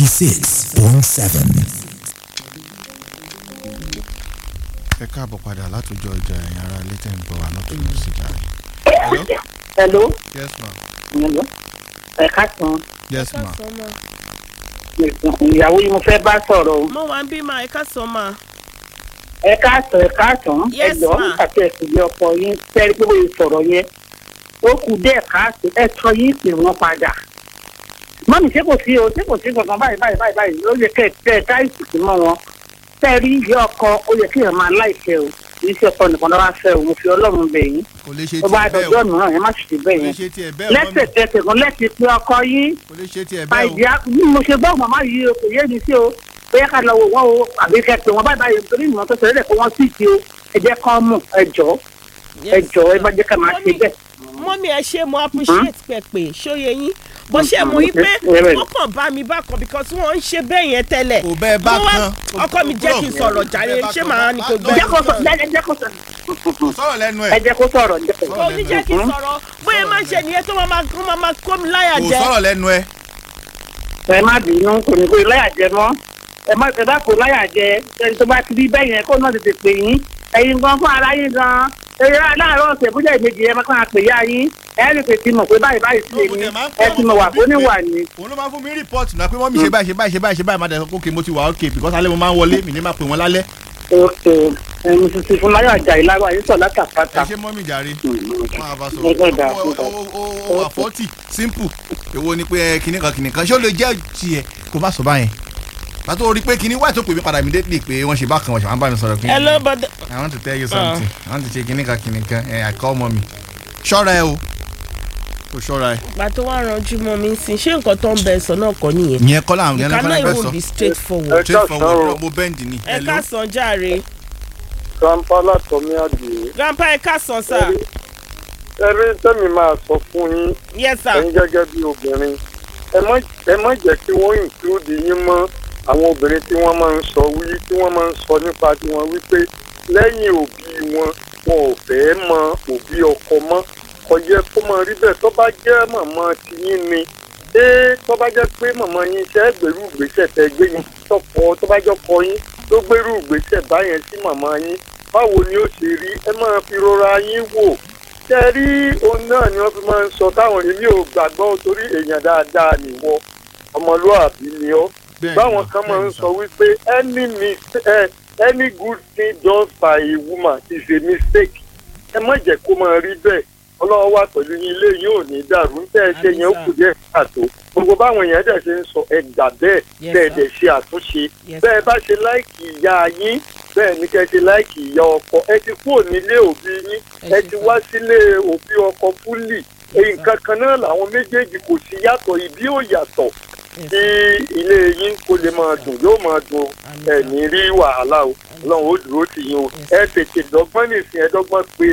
96.7. ẹ káàbọ̀ padà látòjọ ìjà ẹ̀yìn ara ilé tẹ̀ ń bọ̀ wá náà tó lọ sí ìjà rẹ̀. hello yes ma hello ẹ káàsán yes ma ìyàwó yìí mo fẹ́ bá sọ̀rọ̀ o. mo wà ń bí ma ẹ ká sọ ma. ẹ káàsán ẹ káàsán ẹ Yes, jọ ma. àti ẹsùn ilé ọkọ yín tẹ́rí pé wọ́n sọ̀rọ̀ yẹn ó kù díẹ̀ káàsán ẹ sọ yín pè wọ́n padà. mọ́mí ṣé kò sí o ṣé kò sí kankan báyìí báyìí báyìí báyìí ó yẹ kẹ́ ẹ tẹ́ ẹ dá ìsìnkú mọ́ wọn. tẹ́rí ìyá ọkọ ó yẹ kí ẹ máa láìpẹ́ o kì í ṣe ọkọ nìkan lọ́wọ́ fẹ́ o mo fi ọlọ́run bẹ̀ yín. kò lè ṣe tó bá tiẹ̀ bẹ́ẹ̀ dọjọ́ o mìíràn ẹ má sì ṣe kò bẹ́ẹ̀ lè yẹn. ṣe tiẹ̀ bẹ́ẹ̀ o mọ́mí lẹ́sẹ̀kẹsẹ̀ kan lẹ́sẹ̀ pé ọkọ yín kò lè ṣe tiẹ̀ bẹ́ẹ̀ o báyìí á bí mo ṣe gbọ́ màmá yìí o kò yé mi sí o bóyá ká lọ wò wọ́n o àbí kẹ́ pé wọ́n báyìí báyìí torí ìmọ̀ tó ṣẹlẹ̀ kó wọ́n sì ti o ẹ jẹ́ kán mọ̀ ẹ jọ ẹ jọ ẹ bá jẹ́ ká máa ṣe bẹ́ẹ̀. mọ́mí ẹ ṣe mo appreciate pẹ̀pẹ̀ ṣóye yín bó ṣe mọ̀ yín pé wọ́n kàn bá mi bákan because wọ́n ń ṣe bẹ́ẹ̀ yẹn tẹ́lẹ̀. kò bẹ́ẹ̀ bá Mo wá- kan ọkọ mi jẹ́ kí n sọ̀rọ̀ jàre ṣé màá ní kò gbọ́. jẹ́ kó sọ ẹ jẹ́ kó sọ sọ̀rọ̀ lẹ́nu ẹ ẹ̀ jẹ́ kó sọ̀rọ̀ jẹ́ kó kò ní jẹ́ kí n sọ̀rọ̀ bóyá máa ń ṣe nìyẹn tó máa máa kó máa máa kó mi láyà kò jẹ. sọ̀rọ̀ lẹ́nu ẹ̀ ẹ má bínú kò ní kó láyà jẹ mọ́ ẹ má ẹ bá kó láyà jẹ ẹni tó bá ti rí bẹ́ẹ̀ yẹn kó náà tètè pè yín ẹ̀yin gan fún ara yín gan eré aláàárọ̀ ọ̀sẹ̀ bójá ìbejì yẹn máa kàn á pè yá yín ẹ rí pé ti mọ̀ pé báyìí báyìí sí èmi ẹ ti mọ̀ wà fún níwà ni. òun ló máa fún mi rìpọ́ọ̀tì náà pé mọ́mí ṣe báyìí ṣe báyìí ṣe báyìí ṣe báyìí má dẹ̀ sọ pé okay, mo ti wà okay because alẹ́ mo máa ń wọlé mi ní máa pè wọ́n lálẹ́ ok ẹni tuntun fún láyọ̀ àjà ìláwọ̀ yìí sọ̀ ẹ látàpátá. ṣe mọ́mí jàre wọn àbá sọ Ẹ gbọ́dọ̀, ó ó- ó- ó wà fọ́tì simple èwo ni pé ẹ, kinní kan kinní kan ṣé ó lè jẹ́ tiẹ̀ kó má sọ báyẹn pàtó rí pé kinní wáyé tó pè mí padà immediately pé wọ́n ṣe bákan wọ́n ṣe máa ń bá mi sọ̀rọ̀ kinní ẹ ló bọ́dọ̀. I want to tell you something I want to ṣe kinní kan kinní kan ẹ I call mommy ṣọ́ra ẹ o kò ṣọ́ra ẹ. ìgbà tó wá ranjú mọ́ mi sí ṣé nǹkan tó ń bẹ sọ náà kọ́ nìyẹn. ìyẹn kọ́ làwọn you ìyẹn lọ́kọ́ cannot lẹ́gbẹ́ sọ even be straight forward. straight forward mo bend ni. ẹ ká sàn jàre grandpa látọmí àdìyẹ grandpa ẹ ká sàn sá ẹrí tẹmí máa sọ fún yín yes sir. ẹ̀yin gẹ́gẹ́ bí obìnrin ẹ má ẹ má jẹ́ kí wọ́n include yín mọ́ àwọn obìnrin tí wọ́n máa ń sọ wí tí wọ́n máa ń sọ nípa tiwọn wípé lẹ́yìn òbí wọn wọn ò fẹ́ mọ òbí ọkọ mọ́ kò yẹ kó máa rí bẹ́ẹ̀ tó bá jẹ́ màmá tiyín ni ṣé tó bá jẹ́ pé màmá yín ṣe é gbèrú ìgbésẹ̀ tẹ́ gbé yín tọkọ tó bá jọ kọ yín tó gbèrú ìgbésẹ̀ báyẹn sí màmá yín báwo ni ó ṣe rí ẹ máa fi rọra yín wò ṣe rí ohun náà ni wọ́n fi máa ń sọ táwọn èmi ò gbàgbọ́ torí èèyàn dáadáa nìwọ ọmọlúàbí ni ọ́ Bẹ́ẹ̀ni, báwọn kan máa ń bẹ́ẹ̀ni sọ wípé any mis- eh, any good thing done by a woman is a mistake ẹ má jẹ́ kó máa rí bẹ́ẹ̀ ọlọ́wọ́ wà pẹ̀lú yín ilé yín ò ní dàrú ń tẹ́ ẹ ṣe yẹn ó kù díẹ̀ káàtó gbogbo báwọn èèyàn dẹ̀ ṣe ń sọ ẹ gbà bẹ́ẹ̀ Yes, bẹ́ẹ̀ sir. dẹ̀ ṣe àtúnṣe Yes, bẹ́ẹ̀ bá ṣe láìkì ìyá yín bẹ́ẹ̀ ni kẹ́ ṣe láìkì ìyá ọkọ ẹ ti kúrò nílé òbí yín Ẹ ẹ ṣe ti sir. wá sílé òbí ọkọ fúlì nǹkan kan náà làwọn méjèèjì kò sí yàtọ̀ ìbí ò yàtọ̀ Yes, kí ilé yín kó lè máa dùn yóò máa dùn Àmín. ẹ̀ ní rí wàhálà o ọlọ́run ó dúró tì yín o ẹ tètè dọ́gbọ́n nìsín ẹ dọ́gbọ́n pé